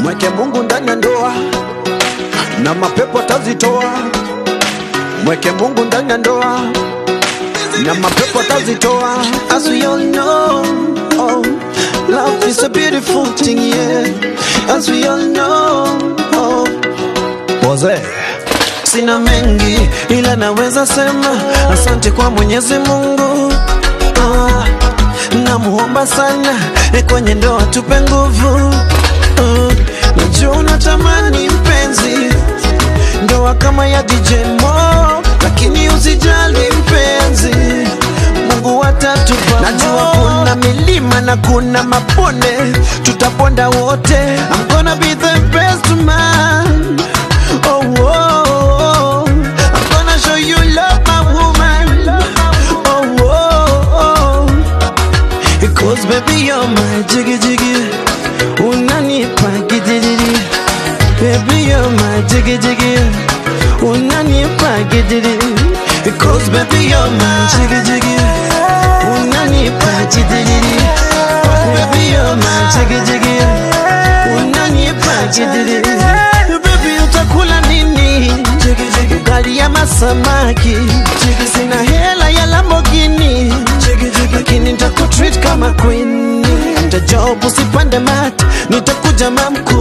mweke Mungu ndani ya ndoa na mapepo atazitoa. Mweke Mungu ndani ya ndoa na mapepo atazitoa. As we all know, oh, love is a beautiful thing, yeah. As we all know, oh, Poze sina mengi ila naweza sema asante kwa Mwenyezi Mungu. Ah, namuomba sana eh, kwenye ndoa tupe nguvu. Ah, najua unatamani mpenzi ndoa kama ya DJ Mo, lakini usijali mpenzi, Mungu atatupa. Najua kuna milima na kuna mabonde, tutaponda wote. I'm gonna be the best man. Oh, oh, oh. I'm gonna show you love, my woman. Oh, oh, oh. Because baby you're my jiggy jiggy Unanipa gidiri Baby you're my jiggy jiggy Unanipa gidiri Because baby you're my jiggy jiggy Unanipa gidiri Baby you're my jiggy jiggy Unanipa gidiri Baby utakula nini Ugali ya masamaki Sina hela ya Lamborghini Lakini nitakutreat kama queen Nitajob usipande mat Nitakuja mamku